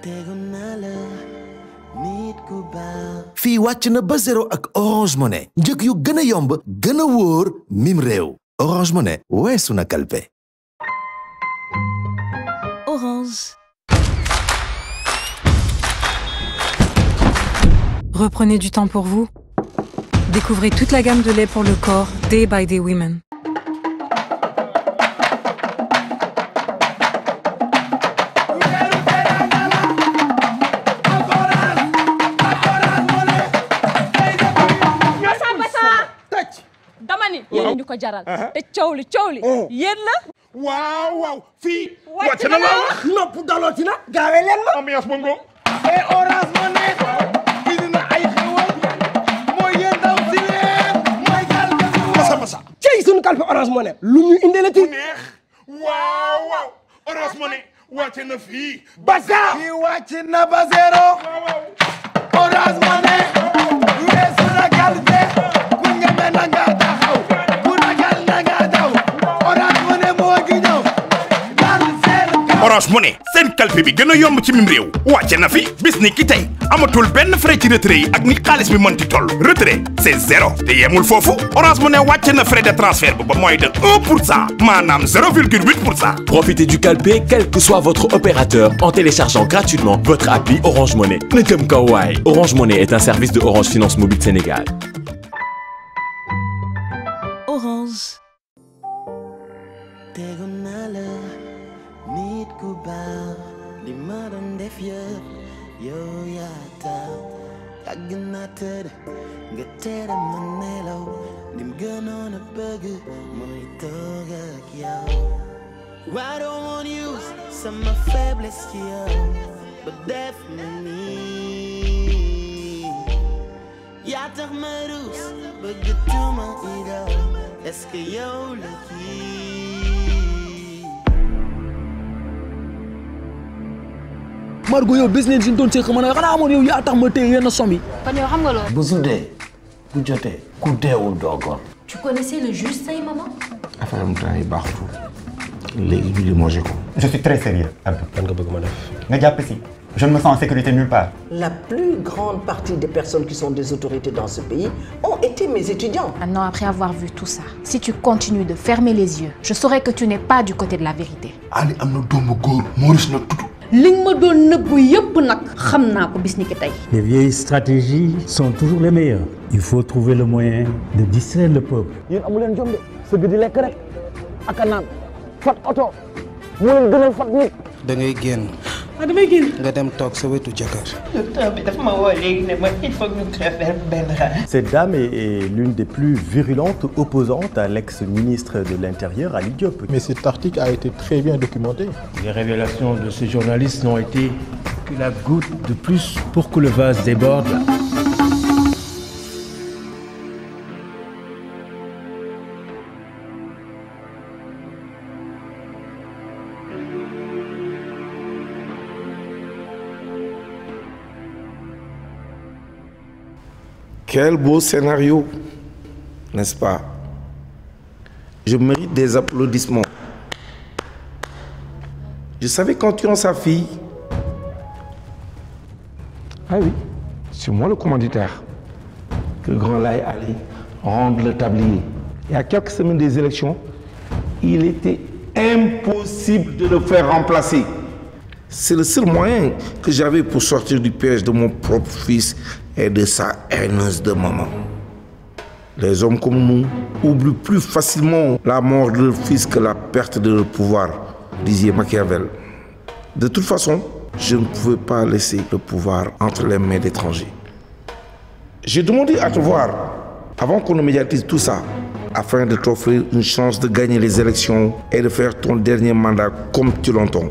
fii wàcc na ba zéro ak Orange Money njëg yu gën a yomb gën a wóor mim réew Orange Money weesu na kalpe Orange. Reprenez du temps pour vous. Découvrez toute la gamme de lait pour le corps Day by Day Women. Massa Massa dama ni yéen ñu ko jaral te coow li coow li yéen la waaw waaw fii wàcc na la wax nopp dalooti na gaawee leen ma ambiance bongo et orange mo ne indi na ay xewal mooy yéen daw si leen mooy gal masa masa cey suñu kalpe orange moo ne lu ñu indeelati neex waaw waaw orange mo ne wàcce na fii basa fii wàcc na ba zéro orange mo ne weesu na kalpe ku ñeme na nga taxaw ku ragal na nga daw orange mo ne moo gi ñëw dal seen Orange Money seen kalpe bi gën a yomb ci mim réew wàcce na fi bis ni ki tey amatul benn frais ci retrait yi ak ni xaalis bi mënti toll retrait c'est zéro te yemul foofu Orange Money wàcce na frais de transfert bi ba mooy de 1 pour cent maanaam 0,8 pour cent Profitez du calpé quel que soit votre opérateur en téléchargeant gratuitement votre appli Orange Money. Ne comme kawaii. Orange Money est un service de Orange Finance Mobile Sénégal. Orange. tegu naa la nit ku baax li ma doon def yëpp yow yaa tax yàgg naa tëdd nga tere ma nelaw lim gënoon a bëgg mooy toog ak yow I don't want use sama faiblesse ci yow ba def ma nii yaa tax ma ruus bëgg tuuma i daw est-ce que yow la kii Margot yow bés leen si ñu doon seq ma ne xanaa amoon yow yaa tax ma téye yenn somme yi kon yow xam nga loolu. bu su dee bu jotee ku deewul doo gor tu connaissais le juge say maman. affaire am temps yi baaxutul léegi ñu limogé ko Je suis très sérieux. Abdou. lan nga bëgg ma def nga jàpp si. Je ne me sens en sécurité nulle part. La plus grande partie des personnes qui sont des autorités dans ce pays ont été mes étudiants. Maintenant, après avoir vu tout ça, si tu continues de fermer les yeux, je saurai que tu n'es pas du côté de la vérité. Ali am na doomu góor Maurice na tudd li nga ma doon nëbbu yëpp nag xam naa ko bis ni ki tey Les vieilles stratégies sont toujours les meilleures. Il faut trouver le moyen de distraire le peuple. yéen amu leen jom de sëgg di lekk rek ak a naan fat oto moo leen gënal fat nit da ngay génn ah damay génn nga dem toog sa wetu jëkkër docteur bi dafa ma woo léegi ne ma il faut que ñu greffer benn rein. Cette dame est, est l'une des plus virulentes opposantes à l'ex-ministre de l'Intérieur, Ali Diop. Mais cet article a été très bien documenté. Les révélations de ces journalistes n'ont été que la goutte de plus pour que le vase déborde. Quel beau scénario, n'est-ce pas Je mérite des applaudissements. Je savais qu'en tuant sa fille. Ah oui, c'est moi le commanditaire. Que Grand Laye allait rendre le tablier. Et à quelques semaines des élections, il était impossible de le faire remplacer. C'est le seul moyen que j'avais pour sortir du piège de mon propre fils et de sa haineuse de maman. Les hommes comme nous oublient plus facilement la mort de leur fils que la perte de leur pouvoir, disait Machiavel. De toute façon, je ne pouvais pas laisser le pouvoir entre les mains d'étrangers. J'ai demandé à te voir avant qu'on ne médiatise tout ça, afin de t'offrir une chance de gagner les élections et de faire ton dernier mandat comme tu l'entends.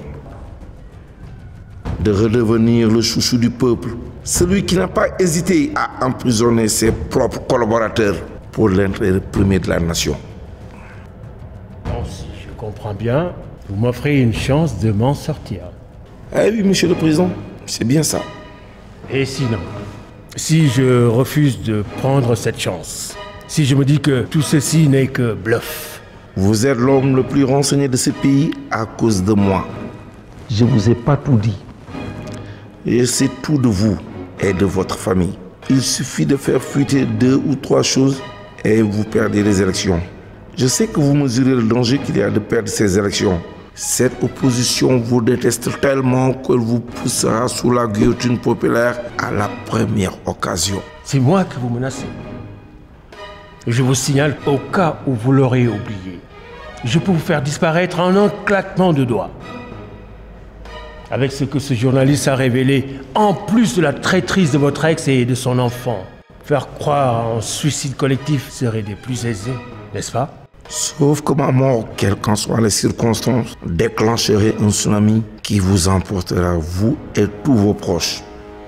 De redevenir le chouchou du peuple, celui qui n'a pas hésité à emprisonner ses propres collaborateurs pour l'intérêt premier de la nation. Bon, si je comprends bien, vous m'offrez une chance de m'en sortir. Eh oui, monsieur le président, c'est bien ça. Et sinon, si je refuse de prendre cette chance, si je me dis que tout ceci n'est que bluff, Vous êtes l'homme le plus renseigné de ce pays à cause de moi. Je vous ai pas tout dit. Je sais tout de vous et de votre famille. Il suffit de faire fuiter deux ou trois choses et vous perdez les élections. Je sais que vous mesurez le danger qu'il y a de perdre ces élections. Cette opposition vous déteste tellement qu'elle vous poussera sous la guillotine populaire à la première occasion. C'est moi que vous menacez. Je vous signale au cas où vous l'aurez oublié. Je peux vous faire disparaître en un claquement de doigts. Avec ce que ce journaliste a révélé, en plus de la traîtrise de votre ex et de son enfant, faire croire en suicide collectif serait des plus aisés, n'est-ce pas Sauf que ma mort, quelles qu'en soient les circonstances, déclencherait un tsunami qui vous emportera, vous et tous vos proches.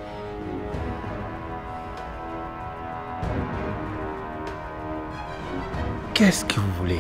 Qu'est-ce que vous voulez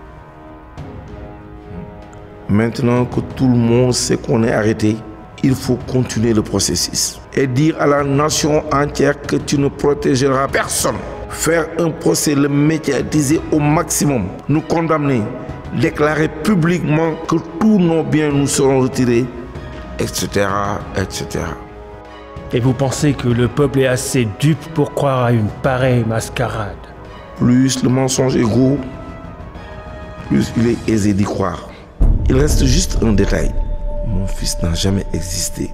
Maintenant que tout le monde sait qu'on est arrêté, il faut continuer le processus et dire à la nation entière que tu ne protégeras personne. Faire un procès, le médiatiser au maximum, nous condamner, déclarer publiquement que tous nos biens nous seront retirés, etc., etc. Et vous pensez que le peuple est assez dupe pour croire à une pareille mascarade Plus le mensonge est gros, plus il est aisé d'y croire. Il reste juste un détail. Mon fils n'a jamais existé.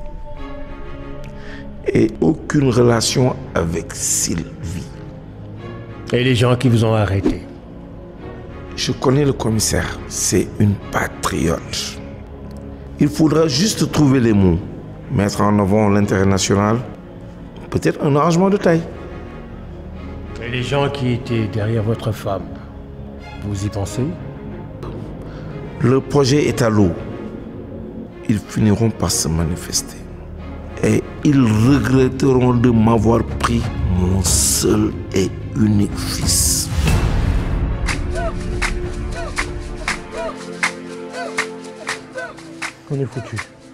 Et aucune relation avec Sylvie. Et les gens qui vous ont arrêté Je connais le commissaire. C'est une patriote. Il faudra juste trouver les mots. Mettre en avant l'intérêt national. Peut-être un arrangement de taille. Et les gens qui étaient derrière votre femme, vous y pensez Le projet est à l'eau. Ils finiront par se manifester. Et ils regretteront de m'avoir pris mon seul et unique fils. On est foutu.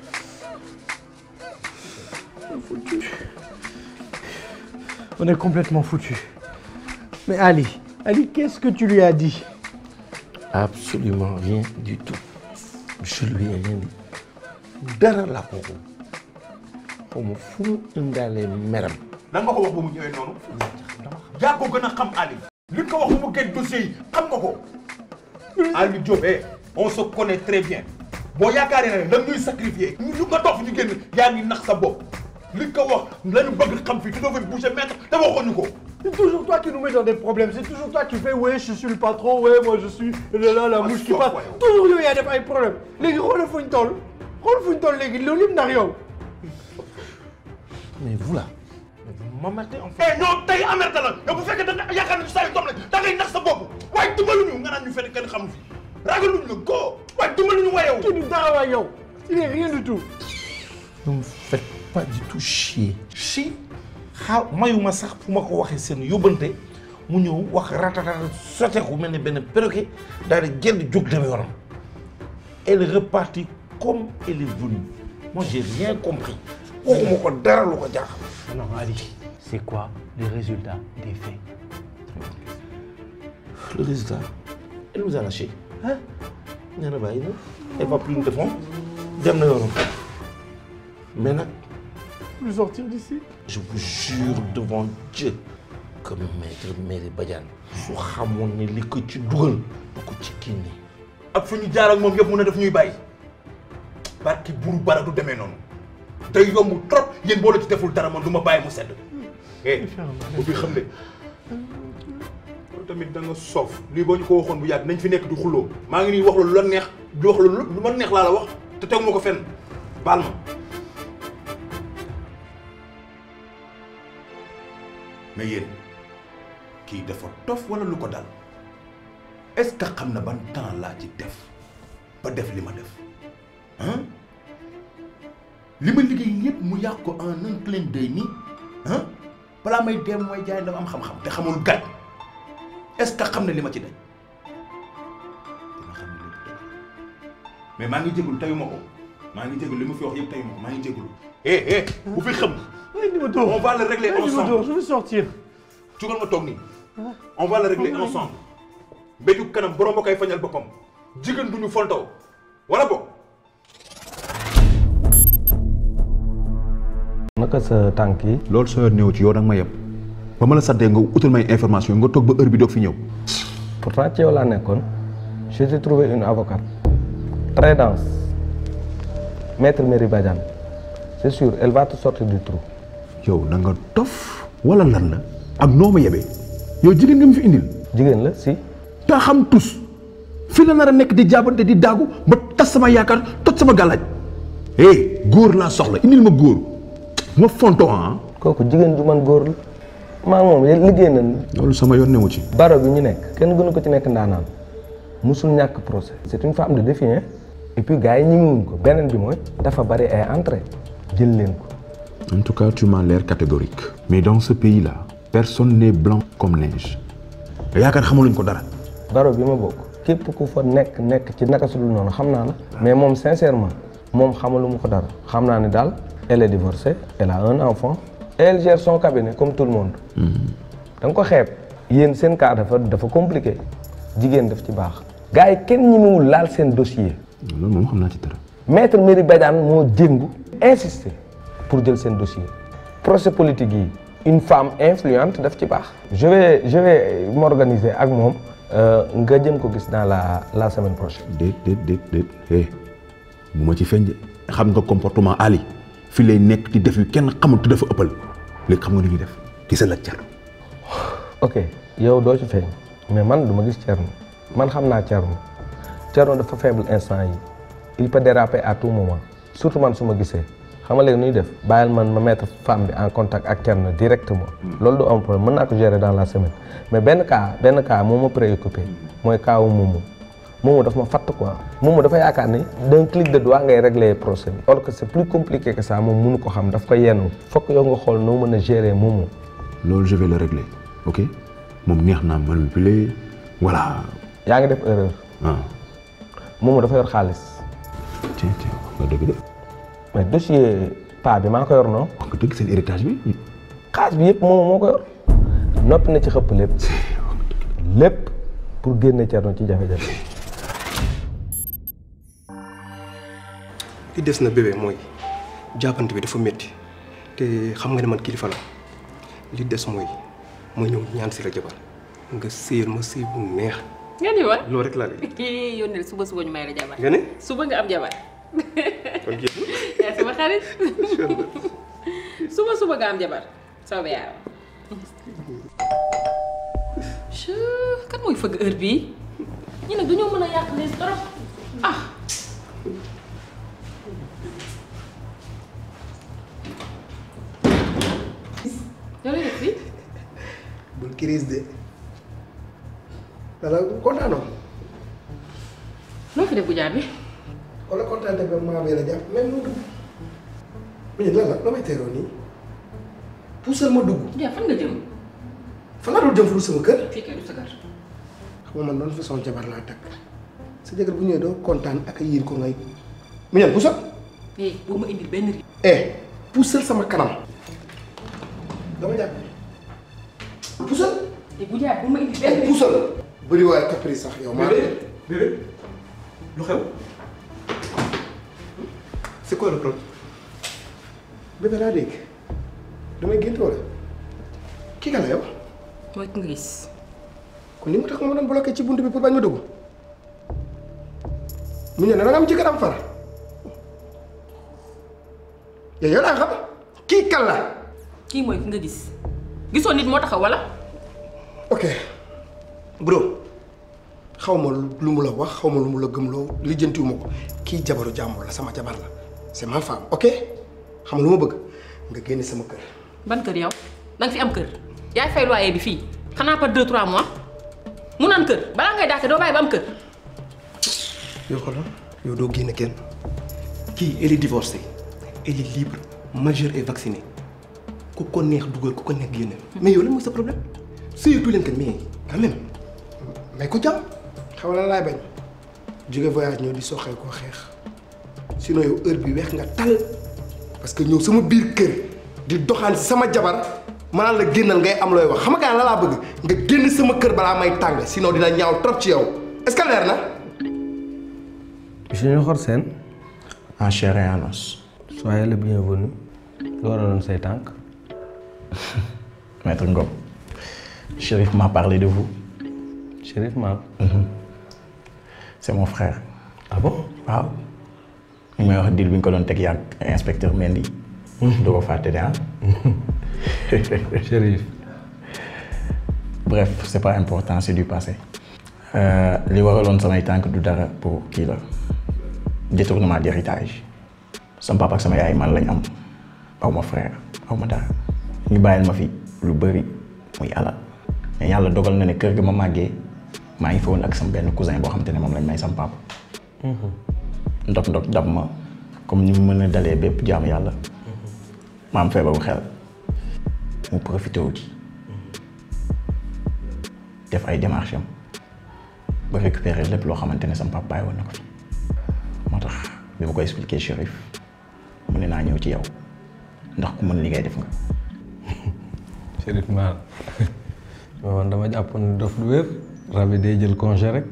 On est complètement foutu. Mais Ali, Ali, qu'est-ce que tu lui as dit Absolument rien du tout. Je lui ai rien dit. dara la ko ko xaw ma fu mu indaale meram. lan nga ko wax ba mu ñëwee noonu. yaa ko gën a xam Ali. li nga ko wax ba mu génn dossier yi xam nga ko. Ali Diop eh on se connaît très bien boo yaakaaree ne da ñuy sacrifier ñu nga dox ñu génn yaa ngi nax sa bopp li nga ko wax lañu bëgg xam fii tu devais bouger maître te waxuñu ko. C'est toujours toi qui nous mets dans des problèmes. C'est toujours toi qui fais, ouais, je suis le patron, ouais, moi je suis là, là, la mouche qui passe. Toujours yow yaa def ay problème. léegi xoolal fuñ toll xool fuñ toll léegi loolu yëpp ndax yow. mais vous là. ma merte en fait. non tey amerte la yow bu fekkee da nga yaakaar ne saa yu doom la da ngay nax sa bopp waaye dimbaluñu nga naan ñu fekk kenn xamu fi ragaluñu la go waaye dimbaluñu waaye yow. kii du dara waay yow. il est rien du tout. ne me faites pas du tout chier. chi xaar mayuma sax fu ma ko waxee seen yóbbante mu ñëw wax ratatata soteeku mel ne benn perroquet daal di génn jóg dem yoonam. elle est repartie comme elle est venue. moi j'ai rien compris. waxuma ko dara lu ko jaaxal. non Ali c'est quoi le résultat des faits. le résultat elle nous a lâché. ah nee na bàyyi na elle va plus nous défendre dem na yoonam mais nag. plus sortir d'ici. je vous jure devant Dieu que maître Mairie Badiane su xamoon ne li ko ci dugal du ko ci génne. ak fu ñu jaar ak moom yëpp mun a def ñuy bàyyi barki buru bara du demee noonu day yomb trop yéen boo la ci deful dara man du ma bàyyi mu sedd. eh bu fi xam ne loolu tamit da nga soof lii boo ñu ko waxoon bu yàgg nañ fi nekk di xuloo maa ngi nii wax la lu la neex di wax la lu ma neex laa la wax te tegu ma ko fenn baal ma. mais yéen kii dafa tof wala lu ko dal est-ce que xam na ban temps laa ci def ba def li ma def ah li ma liggéey yépp mu yàq ko en un clin d'œil nii ah balaa may dem mooy jaay dafa am xam-xam te xamul gàtt est-ce que xam na li ma ci daj dina xam ne lépp dëgg mais maa ngi jégalu tayuma ko maa ngi jégalu li ma fi wax yëpp tayuma ko maa ngi jégalu eh eh bu fi xam on va le régler ensemble je veux sortir. jugal ma toog nii on va le régler ensemble mbéju kanam borom ba koy fañal boppam jigéen du ñu fontaw wala boog naka sa tànk yi. loolu soo néew ci yow da nga ma yem ba ma la saddee nga utal may information nga toog ba heure bi doog fi ñëw. pourtant ci yow laa nekkoon je t'ai trouvé une avocate très dense maître Merry Badiane c'est sûr elle va te sortir du trou. yow da nga dof wala lan la ak noo ma yebee yow jigéen nga mu fi indil. jigéen la si. daa xam tus fi la nar a nekk di jaabante di daagu ba tas sama yaakaar toj sama gàllaaj eh góor laa soxla indil ma góor ma fonto ah. kooku jigéen ju man góor la maa moom liggéey nañ. loolu sama yoon newu ci. baro bi ñu nekk kenn gënu ko ci nekk ndaanaan musul ñàkk procès c'est une femme de défi hein et puis gars yi ñemewuñ ko beneen bi mooy dafa bari ay entrée jël leen ko. en tout cas tu m'as l'air catégorique. mais dans ce pays là personne n'est blanc comme neige. yaakaar xamaluñ ko dara. baro bi ma bokk képp ku fa nekk nekk ci naka su dul noonu xam naa la. mais moom sincèrement moom xamaluma ko dara. xam naa ne daal elle est divorcée elle a un enfant. elle gère son cabinet comme tout le monde. da nga ko xeeb. yéen seen cas dafa dafa compliqué jigéen daf ci baax. gars yi kenn ñemewul laal seen dossier. loolu moom xam naa ci dara. maître Merry Badiane moo jéngu insister pour jël seen dossier. procès politique yi une femme influente daf ci baax. je vais je vais m'organiser ak moom. nga jëm ko gis dans la la semaine prochaine. déet déet déet déet eh bu ma ci feeñ de xam nga comportement Ali fi lay nekk di def yu kenn xamul te dafa ëppal léegi xam nga ni ñuy def gisal ak Thierno. ok yow doo ci feeñ mais man du ma gis Thierno man xam naa Thierno Thierno dafa faible instant yi il peut déraper à tout moment surtout man su ma gisee xam nga léegi nuy def bàyyil man ma mettre femme bi en contact ak Thierno directement. loolu du am problème mën naa ko gérer dans la semaine mais benn cas benn cas moo ma préoccupé mooy cas wu Momo Momo daf ma fatt quoi Momo dafa yaakaar ni d'un clic de doigt ngay régler procès bi or que c'est plus compliqué que ça moom mënu ko xam daf ko yenn fokk yow nga xool noo mën a gérer Momo. loolu je vais le régler ok moom neex naa manipuler voilà. yaa ngi def erreur. ah. Momo dafa yor xaalis. tiens tiens nga dëgg de. mais dossier pa bi maa ko yor non. wax nga dëgg seen héritage bi. xaalis bi yëpp moom moo ko yor noppi na ci xëpp lépp lépp pour génne Thierno ci jafe-jafe. li des na bébé mooy jàppante bi dafa métti te xam nga ne man kilifa la li des mooy ma ñëw ñaan si la jabar nga séyal ma séy bu neex. nga ni wa loolu rek laa lay. yónneel suba suba ñu may la jabar. nga ne suba nga am jabar. kon kii. yaa sama xarit. suba suba nga am jabar soobee yàlla. kan mooy fëgg heure bii ñu nag dañoo mën a yàq les trop ah. yow lay def fii. bul crise de dala kontaanoo. loo fi def bu jaar bi. wala kontaan te ba maa bee la jàpp même mu dugg. mu ne lan la loo may teeroo nii. puusal ma dugg. ja fan nga jëm. fan laa doon jëm fu sama kër. fii kay du sa kër. xam nga man doon façon jabar laa takk sa jabar bu ñëwee doo kontaan ak yiir ko ngay. mu ñëw puusal. eh boo ma indil benn ri. eh puusal sama kanam. dama jàpp puusal. te bu jaar bu ma indil benn ri. puusal. bëri waaye caprice sax yow maa bébé lu xew c'est quoi le problème. bébé laa dégg damay gént wala kii kan la yow. mooy ki nga gis. kon li mu tax ma doon bloqué ci bunt bi pour bañ ma dugg mu ñëw ne da nga am jëkkër am far yow yow laa xam kii kan la. kii mooy ki nga gis gisoo nit moo taxaw wala. ok bro xaw ma lu mu la wax xaw ma lu mu la gëmloo lijjantiwu ma ko kii jabaru jàmbur la sama jabar la c'est ma femme ok xam nga lu ma bëgg nga génne sama kër. ban kër yow da nga fi am kër yaay fay loyer bi fii xanaa par deux trois mois mu naan kër balaa ngay dàqe doo bàyyi ba am kër. yow xoolal yow doo génn kenn kii elle est divorcée elle est libre majeure et vaccinée ku ko neex dugal ku ko neex génne. mais yow lan mooy sa problème sëyatu leen kat mais quand même. mais ko jàmm xam nga lan laay bañ jóge voyage ñëw di soxee koo xeex sinon yow heure bi weex nga tal parce que ñëw sama biir kër di doxaan si sama jabar maanaam la génnal ngay am looy wax xam nga la laa bëgg nga génn sama kër balaa may tàng sinon dina ñaaw trop ci yow est-ce que leer na. Junior Sène. En chair et en os. Soyez le bienvenu. lu waraloon say tànk Maître Ngom, Chérif m'a parlé de vous. Chérif Mal C'est mon frère. Ah bon waaw. ñu may wax dil bi nga ko doon teg yàgg inspecteur Mendy. du ko fàtte de ah. Chérif. bref c'est pas important c'est du passé. Euh, li waraloon samay tànk du dara pour kii la détournement d'héritage. sama papa ak sama yaay man lañ am aw ma frère aw ma dara ñu bàyyil ma fi lu bëri muy alal mais yàlla dogal na ne kër ga ma màggee maa ngi fa woon ak sama benn cousin boo xam te ne moom lañ may sama papa. ndok ndok dab ma comme ni mu mën a dalee bépp jaamu yàlla ma am feebaru xel mu profité wu ci def ay démarches am ba récupérer lépp loo xamante ne sama papa bàyyi woon na ko fi moo tax bi ma ko expliqué Chérif mu ne naa ñëw ci yow ndax ku mën li ngay def nga. Chérif Mal man dama jàpp ne dof du wér rab yi day jël congé rek.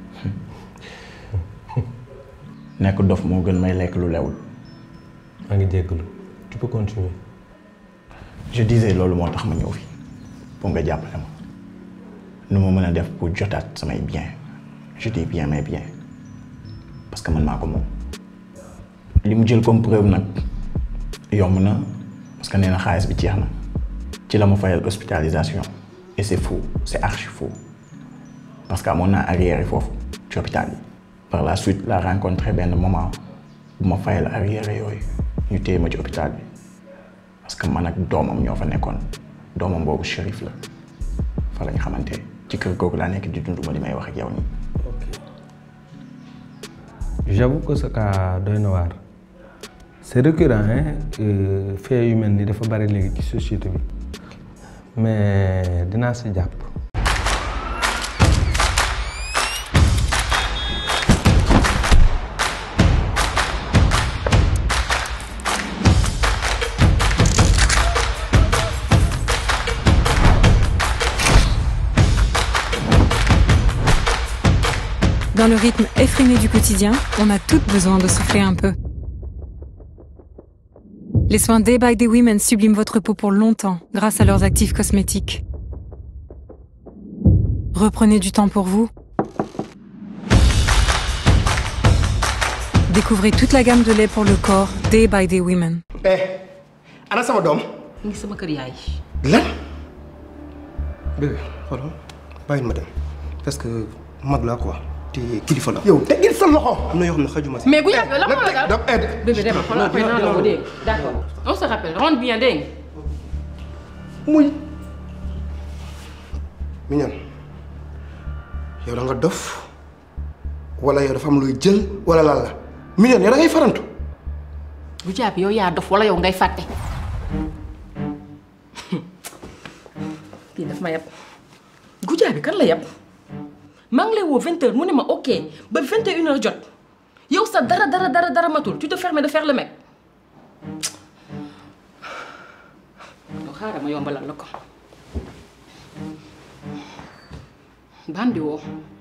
nekk dof moo gën may lekk lu lewul. maa ngi jéggalu tu peux continuer. je disais loolu moo tax ma ñëw fi pour nga jàppale ma nu ma mën a def pour jotaat samay bien je dis bien mais bien parce que man maa ko moom. li mu jël comme preuve nag yomb na parce que nee na xaalis bi jeex na ci la ma fayal hospitalisation et c'est faux c'est archi faux parce que amoon naa arrière yi foofu ci hôpital yi. par la suite la rencontré benn moment bu ma fayal arrière yooyu ñu téye ma ci hôpital bi parce que man ak doomam ñoo fa nekkoon doomam boobu shérif la fa lañ xamante ci kër googu laa nekk di dund ma li may wax ak yow nii. j'avoue que ce cas doy na waar c'est récurrent hein fait yu mel ni dafa bari léegi ci société bi mais dinaa si jàpp. Dans le rythme effréné du quotidien, on a toutes besoin de souffler un peu. Les soins Day by Day Women subliment votre peau pour longtemps grâce à leurs actifs cosmétiques. Reprenez du temps pour vous. Découvrez toute la gamme de lait pour le corps Day by Day Women. eh ana sama doom. mu ngi sama kër yaay. lan. bébé xoolal bàyyil ma dem parce que mag laa quoi te kilifa la. yow teggil sa loxo. am na yoo xam ne xajuma si. mais bu yàgg la moo la daal donc aide. bébé demal xoolal après naa la ko dégg d'accord on se rappelle rentre bien dégg nga. muy. miñan yow da nga dof wala yow dafa am looy jël wala lan la miñan yow da ngay farantu. bu jàpp yow yaa dof wala yow ngay fàtte. kii daf ma yab Goudia bi kan la yab maa ngi lay woo vingt heures mu ne ma ok ba vingt et une heures jot yow sa dara dara dara dara matul tu te permets de faire le mec yow xaaral ma yombalal la ko bandi woo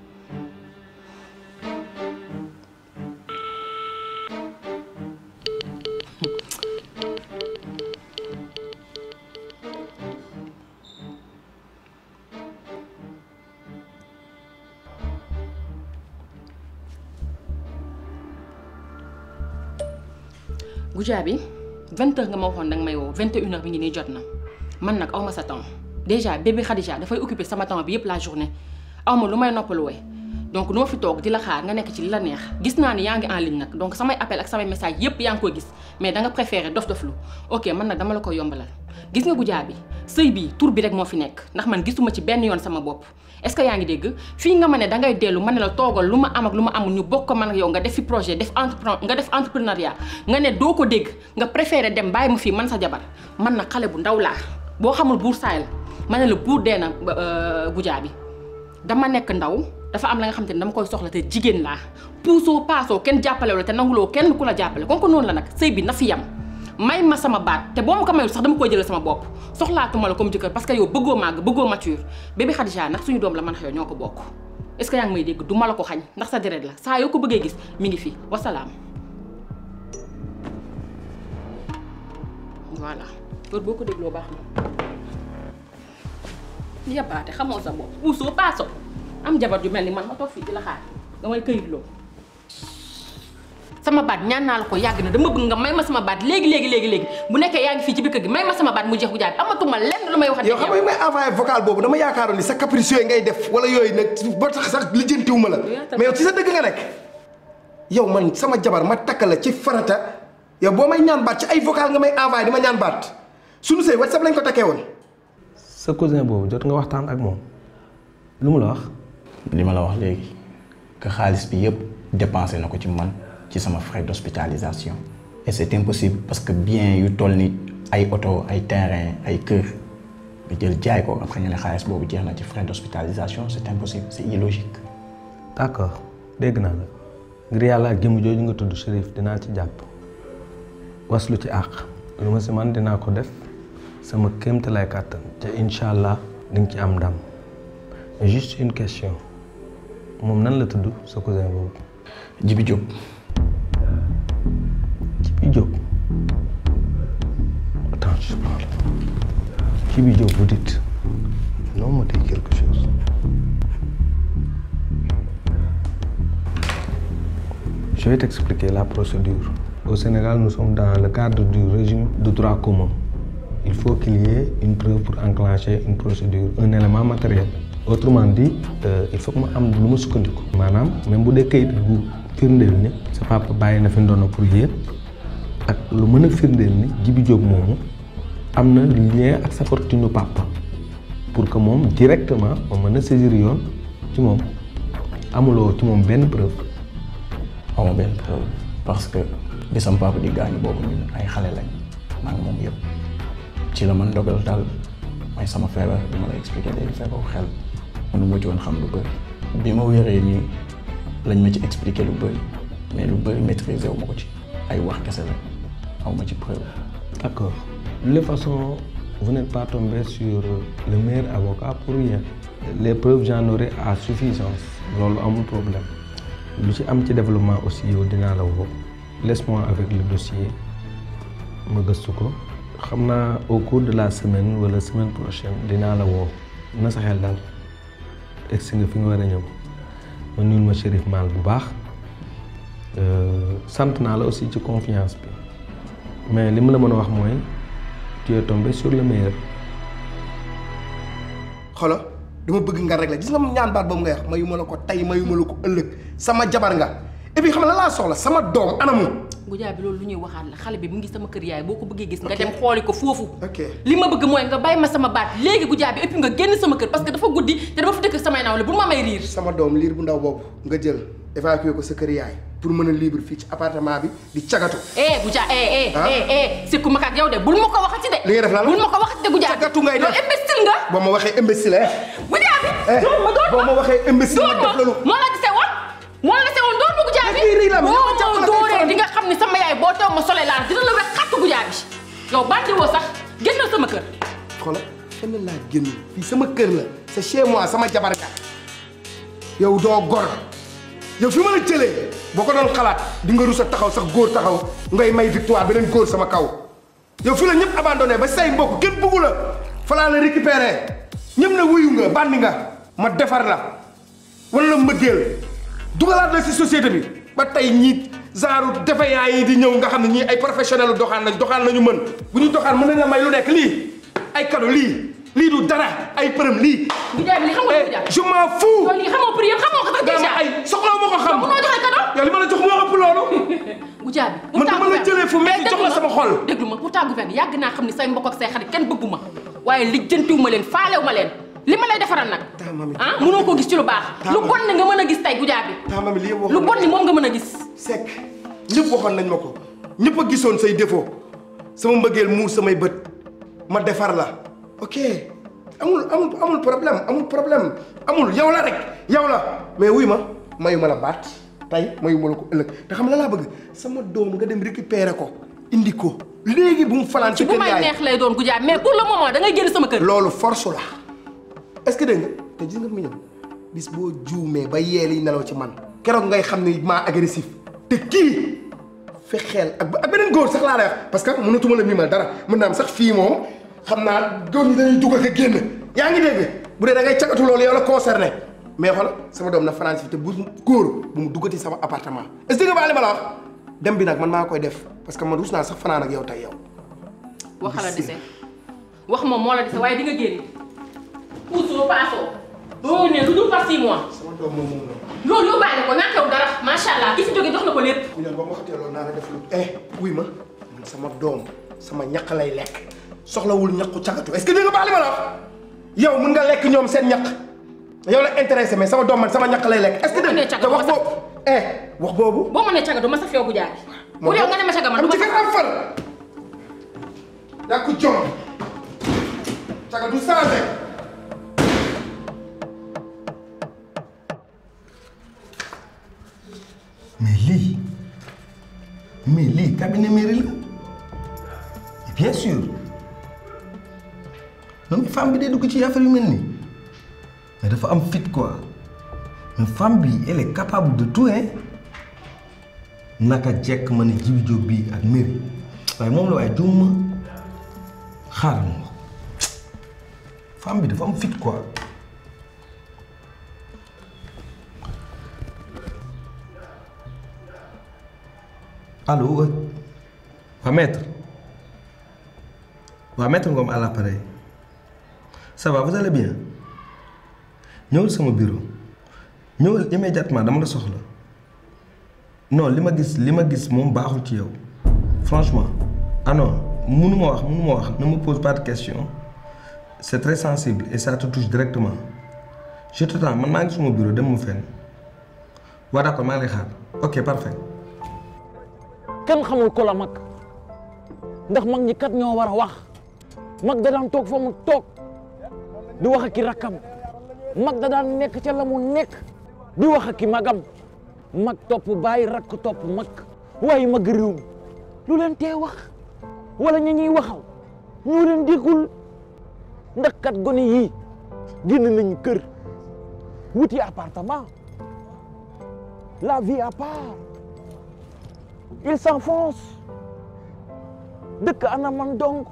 Goudia bi vingt heures nga ma waxoon danga may woo vingt et une heures bi ngi nii jot na man nag awma sa temps déjà bébé Khadija dafay occuper sama temps bi yëpp la journée awma lu may noppaluwee donc noo fi toog di la xaar nga nekk ci li la neex gis naa ni yaa ngi en ligne nag donc samay appel ak samay message yëpp yaa ngi koy gis mais da nga préféré dof doflu ok man nag dama la koy yombalal gis nga Goudia bi sëy bi tur bi rek moo fi nekk ndax man gisuma ci benn yoon sama bopp est-ce que yaa ngi dégg fii nga ma ne dangay dellu ma ne la toogal lu ma am ak lu ma amul ñu bokk ko man ak yow nga def fi projet def entrepren nga def entrepreneuriat nga ne doo ko dégg nga préféré dem bàyyi ma fii man sa jabar man na xale bu ndaw laa boo xamul buur saay la ma ne la buur dee na Goudia bi dama nekk ndaw dafa am la nga xam te ne dama koy soxla te jigéen laa puusoo paasoo kenn jàppale la te nanguloo kenn ku la jàppale kon ko noonu la nag sëy bi na fi yam may ma sama baat te boo ma ko mayul sax dama koy jëlee sama bopp soxlaatuma la comme jëkkër parce que yow bëggoo màgg bëggoo mature bébé Khadija ndax suñu doom la man yow ñoo ko bokk est-ce que yaa ngi may dégg du ma la ko xañ ndax sa deret la saa yoo ko bëggee gis mi ngi fi wasalaam voilà loolu boo ko dégloo baax na yabaate xamoo sa bopp puusoo paaso am jabar ju mel ni man ma toog fii di la xaar nga may këyitloo sama baat ñaan naa la ko yàgg na dama bëgg nga may ma sama baat léegi léegi léegi léegi bu nekkee yaa ngi fii ci biir kër gi may ma sama baat mu jeex gu jaay amatuma lenn lu may wax yow xam nga may envoyé vocal boobu dama yaakaaroon ni sa caprice yooyu ngay def wala yooyu nag ba tax sax lijjantiwuma la mais yow ci sa dëgg nga nekk yow man sama jabar ma takk la ci farata yow boo may ñaan baat ci ay vocal nga may envoyé di ma ñaan baat suñu sëy WhatsApp lañ ko takkee woon sa cousin boobu jot nga waxtaan ak moom lu mu la wax. li ma la wax léegi que xaalis bi yëpp dépensé na ko ci man ci sama frais d'hospitalisation et c'est impossible parce que bien yu toll ni ay oto ay terrain ay kër nga jël jaay ko après nga ne xaalis boobu jeex na ci frais d'hospitalisation c'est impossible c'est illogique. d'accord dégg naa la ngir yàlla ak jëmm jooju nga tudd Chérif dinaa ci jàpp waslu ci àq lu ma si man dinaa ko def sama kéemte lay kàttan te incha allah di nga ci am ndam mais juste une question moom nan la tudd sa cousin boobu. Jibi Diop. Jibi Diop attends je parle Jibi Diop vous dites non me dit quelque chose. Je vais t'expliquer la procédure. Au Sénégal, nous sommes dans le cadre du régime de droit commun. Il faut qu'il y ait une preuve pour enclencher une procédure, un élément matériel. Autrement dit, euh, il faut que ma am lu ma sukkandiku. maanaam même bu dee kayit bu firndeel ni sa papa bàyyi na fi ndono pour yéen ak lu mën a firndeel ni Jibi Diop moomu am na lien ak sa fortune papa pour que moom directement ma mën a saisir yoon ci moom amuloo ci moom benn preuve. aw ma benn preuve parce que bi sama papa di gaañu boobu ñun ay xale lañ maa ngi moom yëpp ci la man dogal daal mooy sama feebar bi ma la expliqué léegi feebaru xel mënu ma ci woon xam lu bëri bi ma wéree nii lañ ma ci expliqué lu bëri mais lu bëri maîtriser wu ma ko ci ay wax kese la aw ma ci preuve. D'accord. De toute façon, vous n'êtes pas tombé sur le meilleur avocat pour rien. Les preuves, j'en aurai à suffisance. loolu amul problème. lu ci am ci développement aussi yow dinaa la woo laisse-moi avec le dossier ma gëstu ko xam naa au cours de la semaine wala semaine prochaine dinaa la woo na sa xel daal egsi nga fi nga war a ñëw ma nuyul ma Chérif Mal bu baax sant naa la aussi ci confiance bi mais li ma la mën a wax mooy tu es tombé sur le meilleur. xolo dama bëgg nga régler gis nga ñaan baat boobu nga wax mayuma la ko tey mayuma la ko ëllëg sama jabar nga et puis xam nga la laa soxla sama doom anamu. Goudia bi loolu lu ñuy waxaat la xale bi mu ngi sama kër yaay boo ko bëggee gis nga dem xooli ko foofu li ma bëgg mooy nga bàyyi ma sama baat léegi Goudia bi et puis nga génn sama kër parce que dafa guddi te dama fa dëkk samay nawle bu ma may riir sama doom liir bu ndaw boobu nga jël évacuer ko sa kër yaay pour mën a libre fii ci appartement bi di cagatu. eh Goudia eh eh eh eh sikku ma ak yow de bul ma ko waxati de. li nga def lan la bul ma ko waxati de Goudia bi cagatu ngay def loolu imbécile nga. boo ma waxee imbécile eh. Goudia bi. eh doon ma doon ma boo ma waxee imbécile ma def loolu. moo la gisee woon moo la gisee woon doon ma Goudia bi. boo ma dooree di nga xam ni sama yaay boo teew ma solee laa dina la wex xattu Goudia bi yow bandi woo sax génnal sama kër. xoolal fenn laa génn fii sama kër la c'est chez moi sama jabar nga yow doo gor yow fi ma la jëlee boo ko doon xalaat di nga rus a taxaw sax góor taxaw ngay may victoire beneen góor sama kaw yow fi la ñëpp abandonné ba say mbokk kenn bëggu la fa laa la récupéré ñëpp na wuyu nga bandi nga ma defar la wala la mbëggeel dugalaat la si société bi ba tey ñii genre defeyaa yi di ñëw nga xam ne ñii ay professionnel doxaan lañ doxaan lañu mën bu ñu doxaan mën nañ la may lu nekk lii ay cadeau lii lii du dara ay përëm lii. Goudia bi li xam nga Goudia. je m'en fous. yow lii xamoo prix yëpp xamoo ko sax déjà. ay soxla ma ko xam. munoo joxe cadeau. yow li ma la jox moo ëpp loolu. Goudia bi. man dama la jëlee fu metti jox la sama xol. déglu ma pourtant gouverne yàgg naa xam ni say mbokk ak say xarit kenn bëggu ma waaye lijjantiwu ma leen faalewu ma leen li ma lay defaral nag. ah mënoo ko gis ci lu baax. lu bon ni nga mën a gis tey Goudia bi. taamami li yëpp lu bon ni moom nga mën a gis. Seck ñëpp waxoon nañ ma ko ñëpp a gisoon say défaut sama mbëggeel muur samay bët ma defar la ok amul amul amul problème amul problème amul yow la rek yow la mais wuy ma mayu ma la baat tey mayu ma la ko ëllëg te xam la laa bëgg sama doom nga dem récupérer ko indi ko léegi bu mu falaan ci bu kër may yaay neex lay doon Goudia mais pour le moment da ngay génn sama kër. loolu force la est-ce que dégg nga te gis nga fi mu ñëw bis boo juumee ba yeel yi nelaw ci man keroog ngay xam ni maa agressif te kii fexeel ak ak beneen góor sax laa lay wax parce que mënatuma la mimal dara mën naa am sax fii moom xam naa góor ñi dañuy dugg ak a génn yaa ngi dégg bu dee da ngay cagatu loolu yow la concerné mais xool sama doom na France fi te bu góor bu mu duggati sama appartement est-ce que nga li ma la wax dem bi nag man maa koy def parce que man rus naa sax fanaan ak yow tey yow. wax la dese wax moom moo la dese waaye di nga génn puusoo paasoo doo ne lu dul par six mois sama doom moom moom la. loolu yóbbaale ko ñàkkew dara macha allah ki fi jóge jox na ko lépp ñu ne ba ma xatee loolu naa la def lu eh wuy ma man sama doom sama ñaq lay lekk soxlawul ñaqu cagatu est-ce que dégg nga baax li ma la wax yow mun nga lekk ñoom seen ñaq yow la intéressé mais sama doom man sama ñaq lay lekk est-ce que dégg nga te wax boobu eh wax boobu boo mënee caga du ma sa feewu bu jaay bu dee nga ne ma caga man du ma am ci am far yaa ko jom caga du changé mais lii mais lii cabinet mairie la bien sûr non mais femme bi day dugg ci affaire yu mel nii mais dafa am fit quoi mais femme bi elle est capable de tout hein naka jekk ma ne Djibi Diop bii ak mairie waaye moom la waaye juum ma xaaral ma femme bi dafa am fit quoi. Allô ouais. waa maître waa maître Ngom à l'appareil ça va vous allez bien ñëwul sama bureau ñëwul immédiatement dama la soxla non li ma gis li ma gis moom baaxul ci yow franchement ah non mënuma wax mënuma wax ne me pose pas de questions c'est très sensible et ça te touche directement je t'attends man maa ngi suma bureau dem mu fenn waa d'accord maa ngi lay xaar ok parfait kenn xamul ko la mag ndax mag ñi kat ñoo war a wax mag da daan toog fa mu toog di wax ak ki rakkam mag da daan nekk ca la mu nekk di wax ak ki magam mag topp bàyyi rakk topp mag waaye mag réew mi lu leen tee wax wala ñi ñuy waxal ñoo leen déggul ndax kat gone yii génn nañu kër wuti appartement la vie à part il s'enfonce dëkk ana man dong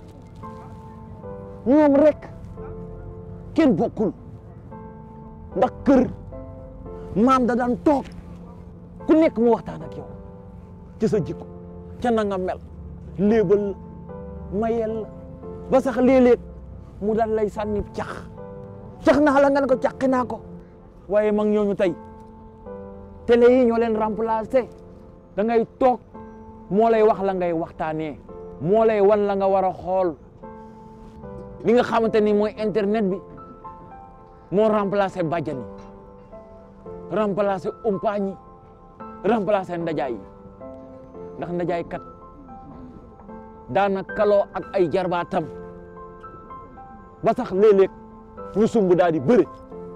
ñoom rek kenn bokkul ndax kër maam da daan toog ku nekk mu waxtaan ak yow ci sa jikko ca na nga mel léebal la mayel la ba sax léeg-léeg mu daan lay sànni cax cax naa la nga ne ko caqi naa ko waaye mag ñooñu tey télé yi ñoo leen remplacé da ngay toog moo lay wax la ngay waxtaanee moo lay wan la nga war a xool li nga xamante ni mooy internet bi moo remplacé bàjjan yi remplacé umpaañ yi remplacé ndajaay yi ndax ndajaay kat daana kaloo ak ay jarbaatam ba sax léeg-léeg ñu sumb daal di bëre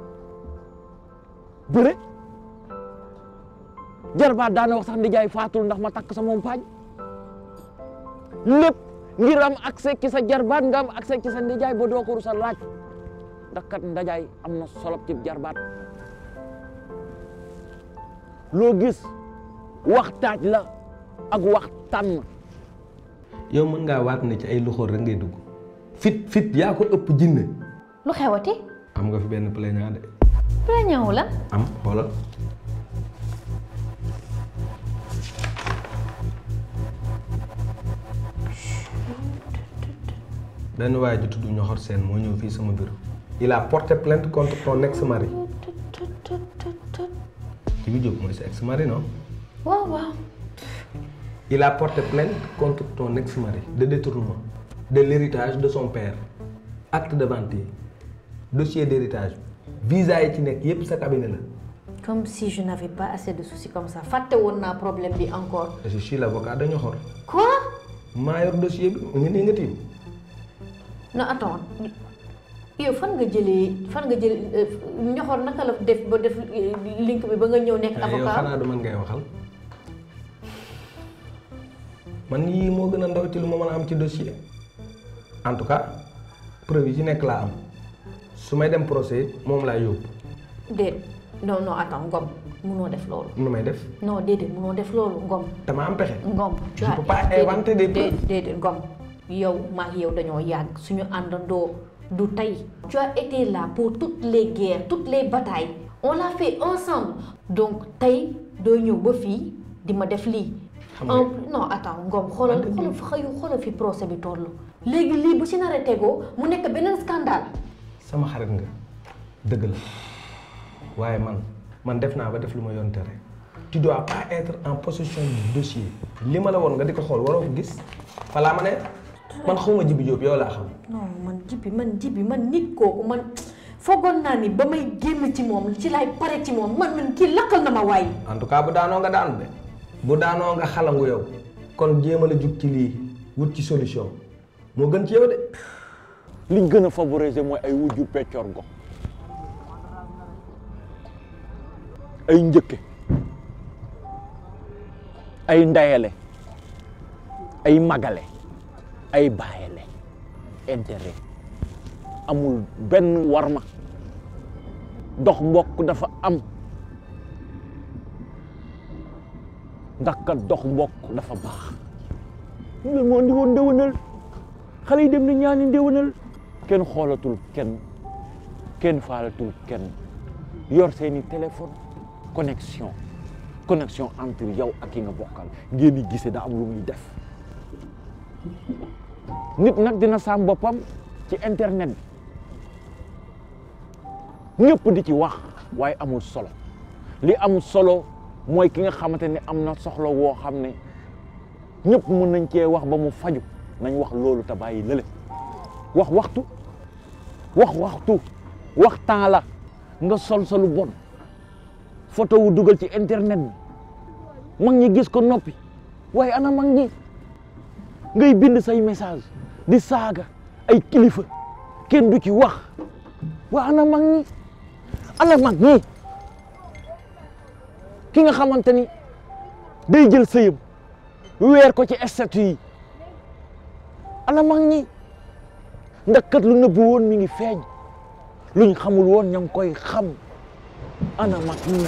bëre jarbaat daana wax sax ndijaay faatul ndax ma takk sama umpaañ lépp ngir am accès ci sa jarbaat nga am accès ci sa ndijaay ba doo ko rusa laaj ndax kat ndajaay am na solo ci jarbaat loo gis waxtaaj la ak waxtaan yow mën ngaa waat ne ci ay loxoor rek ngay dugg fit fit yaa ko ëpp jinne lu xewati am nga fi benn plaignant de plaignant la am xoolal benn waaye ju tudd ñoxor seen moo ñëw fii sama bureau il a porté plainte contre ton ex-mari Djibi Diop mooy sa ex-mari non waaw waaw il a porté plainte contre ton ex-mari de détournement de l'héritage de son père acte de vente yi dossier d'héritage visa yi ci nekk yépp sa cabinet la comme si je n'avais pas assez de soucis comme ça fàtte woon naa problème bi encore je suis l'avocat de ñoxor quoi maa yor dossier bi mu ngi nii nga tiim non attends yow fan nga jëlee fan nga jëlee ñoxor naka la def ba def link bi ba nga ñëw nekk yow avocat xanaa du man ngay waxal man yii moo gën a ndaw ci lu ma mën a am ci dossier en tout cas preuve yi ci nekk laa am su may dem procès moom laa yóbbu déet non non attends Ngom munoo def loolu. nu may def non déedéet munoo def loolu Ngom. dama am pexe. Ngom je peux pas inventer des preuves. déedéet Ngom yow maa ngi yow dañoo yàgg suñu àndandoo du tey. tu as été là pour toutes les guerres toutes les batailles on l'a fait ensemble donc tey doo ñëw ba fii di ma def lii. xam nga en non attends Ngom xoolal xoolal xëyu xoolal fi procès bi toll. léegi lii bu si nar a tegoo mu nekk beneen scandale. sama xarit nga dëgg la waaye man man def naa ba def lu ma yoon tere tu dois pas être en possession du dossier li ma la woon nga di ko xool waroo ko gis falaa ma ne man xawma Djibi Diop yow laa xam non man jibi man jibi man nit kooku man foogoon naa ni ba may génn ci moom ci laay pare ci moom man man kii lakkal na ma waay. en tout cas bu daanoo nga daanu de bu daanoo nga xalangu yow kon jéem a la jug ci lii wut ci solution moo gën ci yow de liñ gën a favoriser mooy ay wujju peccor go ay njëkke ay ndayale ay magale ay baayale intérêt amul benn warma dox mbokk dafa am ndax kat dox mbokk dafa baax loolu moo indi woon ndéwénal xale yi dem na ñaani ndéwénal kenn xoolatul kenn kenn faalatul kenn yor seeni téléphone connexion connexion entre yow ak ki nga bokkal ngeen di gisee daa am lu muy def nit nag dina saam boppam ci internet bi ñëpp di ci wax waaye amul solo li am solo mooy ki nga xamante ne am na soxla woo xam ne ñëpp mën nañ cee wax ba mu faju nañ wax loolu te bàyyi lële wax waxtu wax waxtu wax temps la nga sol solu bon photo wu dugal ci internet bi mag ñi gis ko noppi waaye ana mag ñi ngay bind say message di saaga ay kilifa kenn du ci wax waa ana mag ñi ana mag ñi ki nga xamante ni day jël sëyam weer ko ci statut yi ana mag ñi ndax kat lu nëbbu woon mi ngi feeñ luñ xamul woon ña ngi koy xam ana mag ñi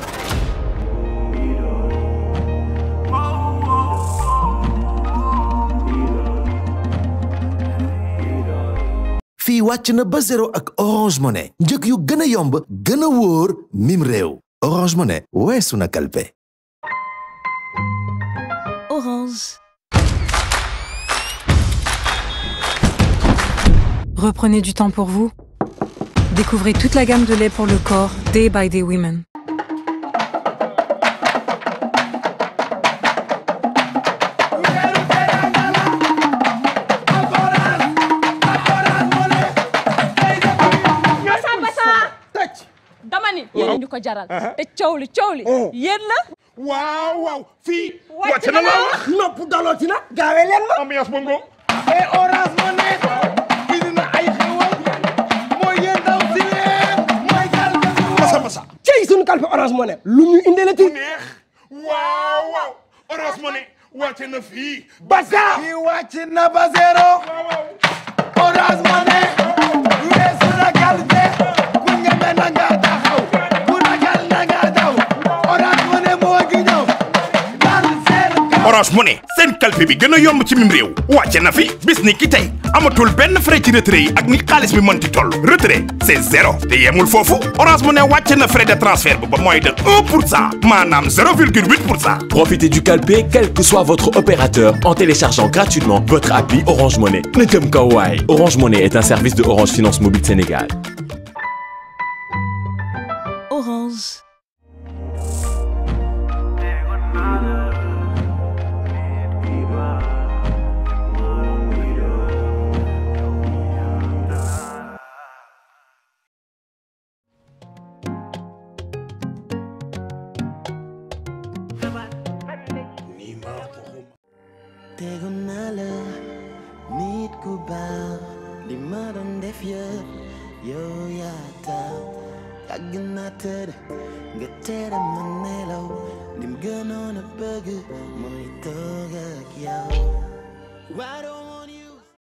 fii wàcc na ba zéro ak Orange Money njëg yu gën a yomb gën a wóor mim réew Orange Money weesu na kalpe Orange. Reprenez du temps pour vous. Découvrez toute la gamme de lait pour le corps Day by Day Women. Basa basa. dama ni yéen ñu ko jaral. te coow li coow li. yéen la. waaw waaw fii. wàcc na la wax nopp dalooti na. gaawee leen ma. ambiance bongo. et orange mo ne. indi na ay xewal. mooy yéen daw si leen. mooy gal masa masa. cey suñu kalpe orange moo ne lu ñu indee la ci neex. waaw waaw. orange mo ne. wàcc na fii. Basa. fii wàcc na ba zéro. orange mo ne. weesu na kalpe. ku ñeme na nga taxaw. ku ragal na nga daw. orange mo ne moo ngi ñëw. dal seen Orange Money seen kalpe bi gën a yomb ci mim réew wàcce na fi bis ni ki tey amatul benn frais ci retrait yi ak ni xaalis bi mënti toll retrait c'est zéro te yemul foofu Orange Money wàcce na frais de transfert ba ba mooy de 1 pour cent maanaam 0,8 pour cent Profitez du calpé quel que soit votre opérateur en téléchargeant gratuitement votre appli Orange Money. Ne jëm kaw waay. Orange Money est un service de Orange Finance Mobile Sénégal. Orange. tegu naa la nit ku baax li ma doon def yëpp yow yaa tax yàgg naa tëdd nga tere ma nelaw lim gënoon a bëgg mooy toog ak yow Why don't